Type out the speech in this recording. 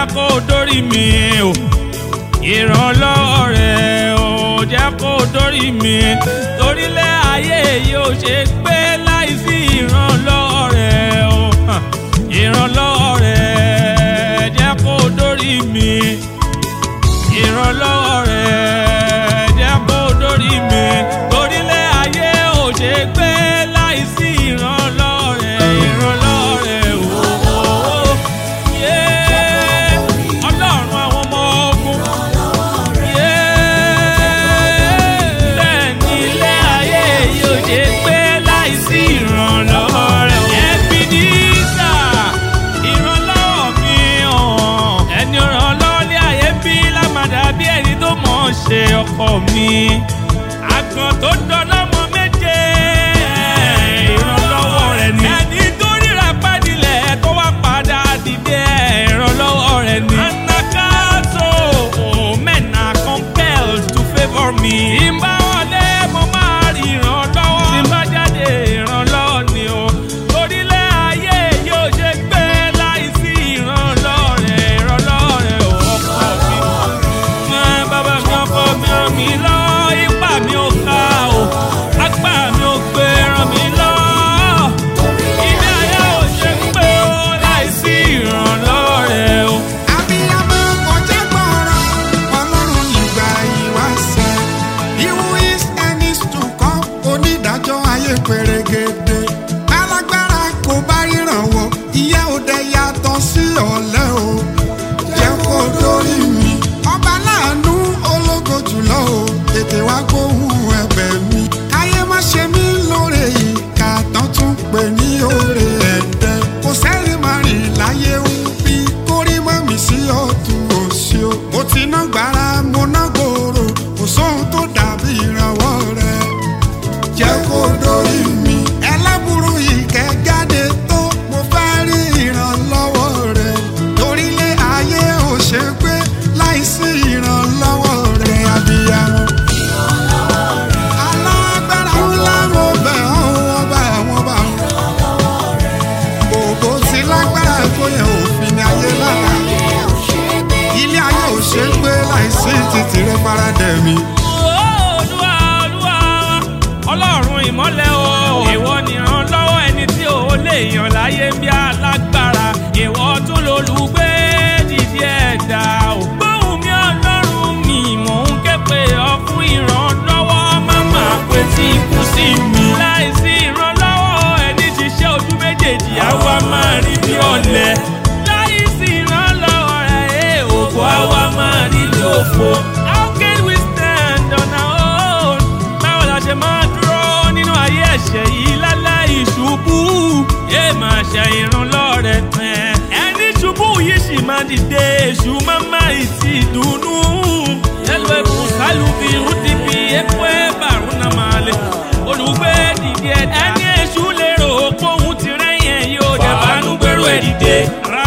kó dórí mi o ìrànlọ́wọ́ rẹ̀ ò jẹ́ kó dórí mi torílẹ̀ ayé yóò ṣe gbé láìsí ìrànlọ́wọ́ rẹ̀ o hàn, ìrànlọ́wọ́ rẹ̀ jẹ́ kó dórí mi ìrànlọ́wọ́ rẹ̀ jẹ́ kó dórí mi torílẹ̀ ayé ò ṣe gbé láìsí ìrànlọ́wọ́ rẹ̀ ìrànlọ́wọ́ rẹ̀ o yé ọlọ́run àwọn ọmọ ogun yé bẹ́ẹ̀ ni ilé ayé yóò ṣe gbé láìsí ìrànlọ́wọ́ rẹ̀ ẹbí ní sà ìrànlọ́wọ́ mi hàn ẹni ìrànlọ́wọ́ ní ayé bí lámàdà bí ẹni tó mọ̀ ọ́n ṣe ọkọ mi àgàn tó dọ́lọ́mọ méje ìrànlọ́wọ́ rẹ̀ ni ẹni tó ríra pàdílẹ̀ tó wá padà dìde ìrànlọ́wọ́ rẹ̀ ni anakaso men are compelled to favour me ìbá wọlé mo máa rí ìrànlọ́wọ́ tí bá jáde ìrànlọ́wọ́ ni o torílẹ̀ ayé yóò ṣe gbé láìsí ìrànlọ́wọ́ rẹ̀ ìrànlọ́wọ́ rẹ̀ ò ọkọ mi ẹ bàbá mi ọkọ mi ràn mí lọ ipá mi ò ká o apá mi ò gbé ràn mí lọ ilé ayé ò ṣe pé o láìsí ìrànlọ́wọ́ rẹ̀ o. Abiyamọ kọjá gbọ́rọ̀, Ọlọ́run ìgbà ìwáṣẹ̀. Iwu is and is to come, onídàájọ́ ayé pèrègèdè. Alágbára kò bá ìrànwọ́, ìyá òde yàtọ̀ sí ọ̀lẹ o. Jẹ́ kó dórí mi. Ọba láàánú ológo jùlọ o, tètè wá gbóhùn ẹ̀bẹ̀ mi. Káyé má ṣe mí lóore ìka tán tún pè ní oore ẹ̀dẹ̀. Kò sẹ́rìn máa rìn láyé ń bí kórí mọ́ mi sí ọ̀tún òsì o. Mo ti ná gbàrà mo ná gbòòrò, kò sóhun tó dàbí ìrànwọ́ rẹ̀. Jẹ́ kó dórí mi. Ẹlẹ́bùrú ìkẹ́ jáde tó, mo fẹ́ rí ìrànlọ́wọ́ rẹ̀. Torílé ayé ò ṣe pé láìsí ìrànlọ́wọ́ rẹ̀ abiyamọ. Alágbára ńlá mo bẹ̀ ọ́ wọ́n bá wọ́n bá wọn. Òbó ti lágbára tó yẹ òfin ní ayé lára. Ilé ayé ò ṣe é gbé láìsí títì rẹ faradẹ̀ mi. olúwa olúwa ọlọ́run ìmọ́lẹ̀ o ìwọ nìran lọ́wọ́ ẹni tí ò lè yàn láyé bí alágbára ìwọ tún lolùgbé dìde ẹ̀dá o. gbóhùn mi ọlọ́run mi mò ń ké pe ọ fún ìrànlọ́wọ́ máma pé tí ikú sí mi. láìsí ìrànlọ́wọ́ ẹni ṣiṣẹ́ ojú méjèèjì àwa máa rí bí ọ̀lẹ. láìsí ìrànlọ́wọ́ rẹ̀ òkú àwa máa rí bí òfo. how can we stand on our own? báwo la ṣe máa dúró nínú ayé ẹ̀ṣẹ̀ yìí láláì ṣubú? yé máa ṣe ìrànlọ́wọ́ rẹ̀ tẹ̀. ẹni ṣubú yìí sì máa dìde èṣù máa máa ìtì dùnú. yẹ́lò ẹ̀kún sálùbí rúdìbí epo ẹ̀bà rúnà máa lè. olùgbé dìde ẹni èṣù lérò póhùn ti rẹ́yìn ẹ̀ yóò jẹ́ bánú gbèrò ẹ̀ dìde.